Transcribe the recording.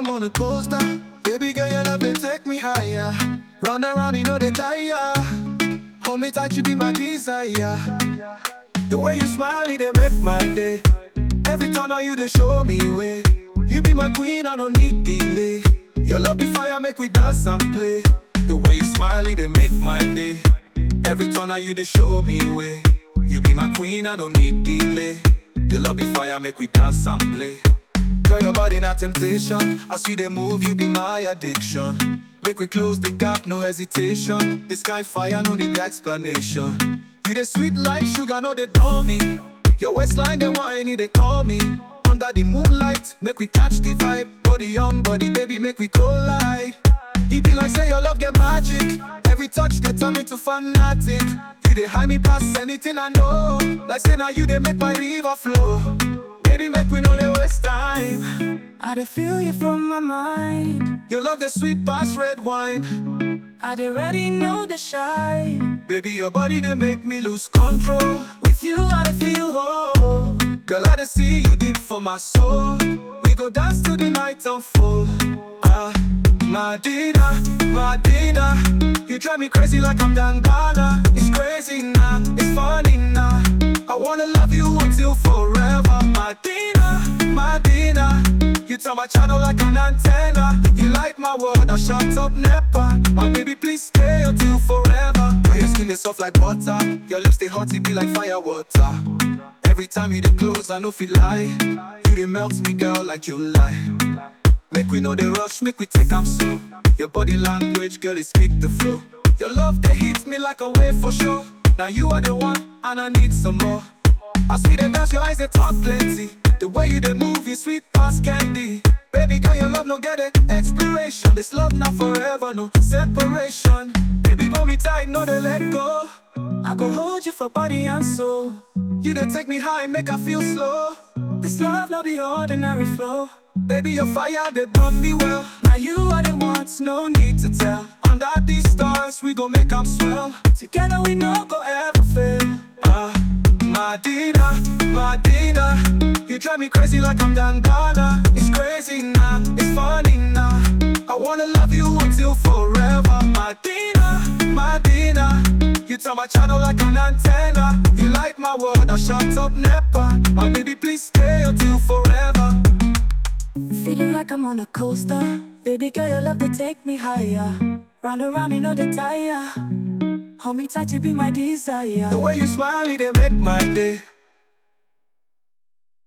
I'm on a coaster. Baby girl, your love it take me higher. Round and round, you know they tire. Hold me tight, you be my desire. The way you smile, it dey make my day. Every turn on you, they show me way. You be my queen, I don't need delay. Your love be fire, make we dance and play. The way you smile, it dey make my day. Every turn on you, they show me way. You be my queen, I don't need delay. Your love be fire, make we dance and play. Girl, your body not temptation. I see they move, you be my addiction. Make we close the gap, no hesitation. This sky fire, no need explanation. You the sweet like sugar, no they call me. Your waistline, they whiny, they call me. Under the moonlight, make we catch the vibe. Body on body, baby, make we collide. It be like say your love get magic. Every touch they turn me to fanatic. You they hide me past anything I know. Like say now you they make my river flow. Baby, make we no dey waste time. I dey feel you from my mind. Your love the sweet past red wine. I dey already know the shine. Baby, your body they make me lose control. With you, I dey feel whole. Girl, I dey see you deep for my soul. We go dance till the night unfold. Ah, Madina, Madina, you drive me crazy like I'm Dangana. It's crazy now, it's funny now. I wanna love you until forever. Madina, Madina, you turn my channel like an antenna. You light my world, I shut up never. My baby, please stay until forever. Your skin is soft like butter, your lips they hot, it be like fire water. Every time you dey close, I know feel lie. You dey melt me, girl, like you lie. Make we know the rush, make we take am slow. Your body language, girl, it speak the flow. Your love, they hit me like a wave for sure. Now you are the one, and I need some more. I see them dance, your eyes, they talk plenty. The way you they move, you sweet past candy. Baby girl, your love no get it expiration. This love not forever, no separation. Baby, hold me tight, no they let go. I go hold you for body and soul. You they take me high, make I feel slow. This love no be ordinary flow. Baby, your fire, they burn me well. Now you are the ones, No need to tell. Under these stars, we gon' make 'em swell. together we no go ever fail. Ah, Madina, Madina, you drive me crazy like I'm Dangana. It's crazy now, it's funny now. I wanna love you until forever. Madina, Madina, you turn my channel like an antenna. You light my world, I shut up never. My baby, please stay until forever. Feeling like I'm on a coaster. Baby girl, your love to take me higher. Round and round, you know the tire. Hold me tight, you be my desire. The way you smile, it dey make my day.